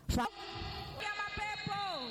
Fa- ya mapepo.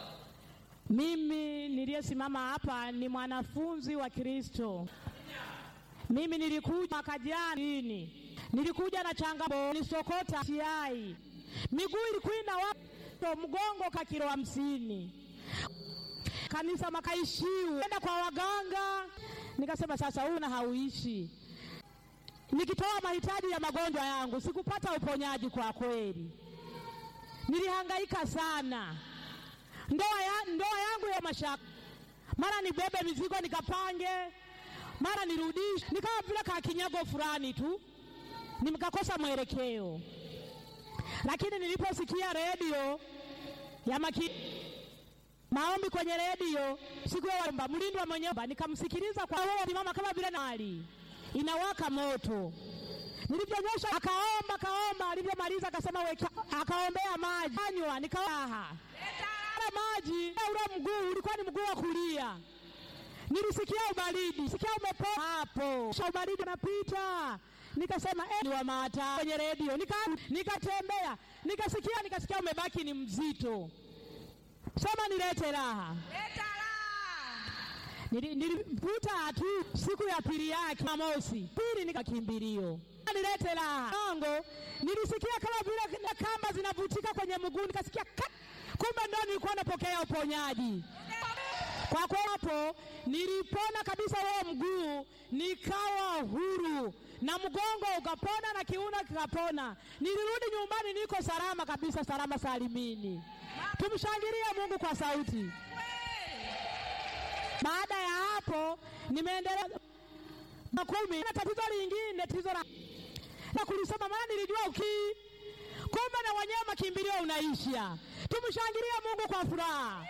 Mimi niliyesimama hapa ni mwanafunzi wa Kristo. Mimi nilikuja mwaka jana lini, nilikuja na changamoto, nilisokota tiai, miguu ilikuwa inawato, mgongo ka kilo hamsini, kanisa makaishiu, enda kwa waganga, nikasema sasa huyu na hauishi. Nikitoa mahitaji ya magonjwa yangu sikupata uponyaji kwa kweli, nilihangaika sana ndoa, ya, ndoa yangu ya mashaka, mara nibebe mizigo nikapange, mara nirudishe, nikawa vile kakinyago fulani tu, nikakosa mwelekeo. Lakini niliposikia redio ya maki maombi kwenye redio siku ya wamba mlindwa mwenyewe, nikamsikiliza kwa roho mama kama vile nali inawaka moto. Nilivyonyosha akaomba kaomba, alivyomaliza akasema weka, akaombea maji anywa, nikawaha Ule maji ule mguu ulikuwa ni mguu wa kulia. Nilisikia ubaridi, sikia umepoa hapo, sha ubaridi unapita. Nikasema eh, ni wa mata kwenye redio, nika nikatembea, nikasikia nikasikia umebaki ni mzito, sema nilete raha. Leta raha. Nili- Nilivuta tu siku ya pili yake Jumamosi, pili nikakimbilio nilete raha ango, nilisikia kama vile na kamba zinavutika kwenye mguu, nikasikia kat, kumbe ndo nilikuwa napokea uponyaji. Kwa kwa hapo nilipona kabisa huo mguu, nikawa huru na mgongo ukapona na kiuno kikapona. Nilirudi nyumbani, niko salama kabisa, salama salimini. Tumshangilie Mungu kwa sauti. Baada ya hapo nimeendelea na kumi na tatizo lingine, tatizo la na kulisoma, maana nilijua ukii, kumbe na wenyewe makimbilio unaisha. Tumshangilie Mungu kwa furaha.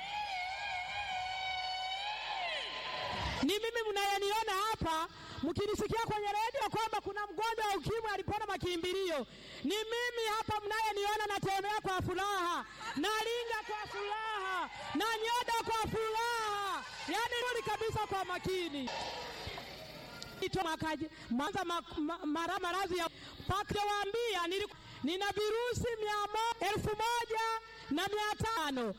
Ni mimi mnayeniona hapa mkinisikia kwenye redio kwamba kuna mgonjwa wa ukimwi alipona makimbilio, ni mimi hapa mnayeniona natembea kwa furaha, nalinga kwa furaha, na nyoda kwa furaha, yaani rudi kabisa kwa makini Ito mwakaje mwanza ma, ma, mara maradhi ya pakiwaambia nina virusi mia mo, elfu moja na mia tano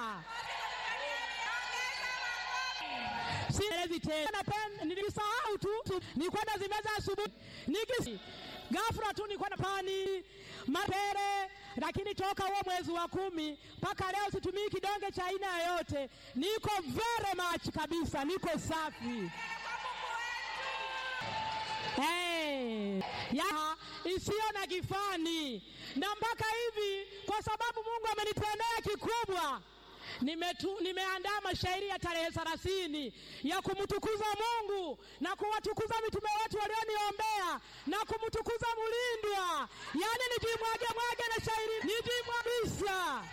sielezi tena, Napen- nilisahau tu tu, nilikuwa nazimeza asubuhi nikisi ghafla tu nilikuwa na pani mapere, lakini toka huo mwezi wa kumi mpaka leo situmii kidonge cha aina yoyote, niko very much kabisa, niko safi. Hey, ya isiyo na kifani na mpaka hivi, kwa sababu Mungu amenitendea kikubwa. Nimetu, nimeandaa mashairi ya tarehe thelathini ya kumtukuza Mungu na kuwatukuza mitume wetu walioniombea na kumtukuza Mulindwa, yaani nijimwage mwage na shairi nijimwabisa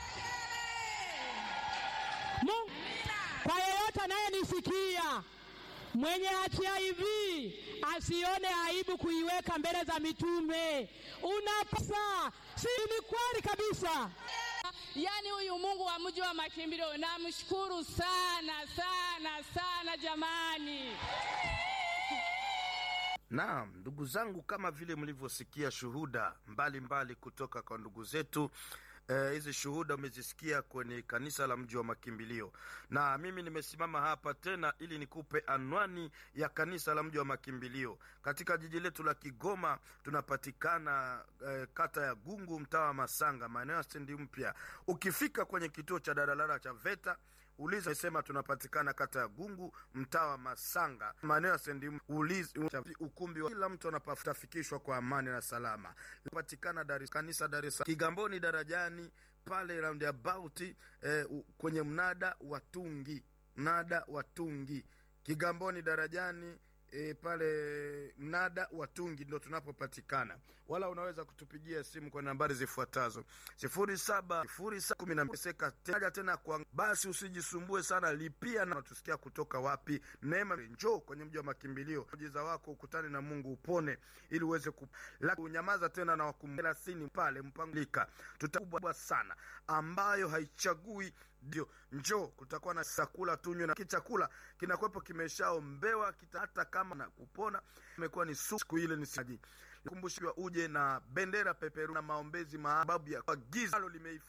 Mungu kwa yeyote anayenisikia mwenye HIV asione aibu kuiweka mbele za mitume. Unapasa, si ni kweli kabisa. Yaani huyu Mungu wa mji wa makimbilio namshukuru sana sana sana jamani. Naam, ndugu zangu, kama vile mlivyosikia shuhuda mbalimbali mbali kutoka kwa ndugu zetu eh, hizi shuhuda umezisikia kwenye kanisa la mji wa makimbilio, na mimi nimesimama hapa tena ili nikupe anwani ya kanisa la mji wa makimbilio katika jiji letu la Kigoma. Tunapatikana eh, kata ya Gungu, mtaa wa Masanga, maeneo ya stendi mpya. Ukifika kwenye kituo cha daladala cha VETA uliza sema tunapatikana kata ya Gungu mtaa wa Masanga maeneo ya sendi uliza ukumbi wa kila mtu anapatafikishwa kwa amani na salama. Patikana Dar es kanisa Dar es Salaam Kigamboni darajani pale roundabout eh, u- kwenye mnada wa Tungi mnada wa Tungi Kigamboni darajani E, pale mnada wa Tungi ndo tunapopatikana, wala unaweza kutupigia simu kwa nambari zifuatazo sifuri saba sifuri saba kumi na seka tena tena kwa basi, usijisumbue sana, lipia na tusikia kutoka wapi. Neema, njoo kwenye mji wa makimbilio, muujiza wako ukutane na Mungu upone, ili uweze ku la kunyamaza tena na wakum thelathini pale mpangilika tutakubwa sana ambayo haichagui ndio njoo, kutakuwa na chakula tunywe, na kichakula kinakuwepo kimeshaombewa kita, hata kama na kupona imekuwa ni su- siku ile ni saji kumbushiwa uje na bendera peperu na maombezi maababu ya kwa giza limeifa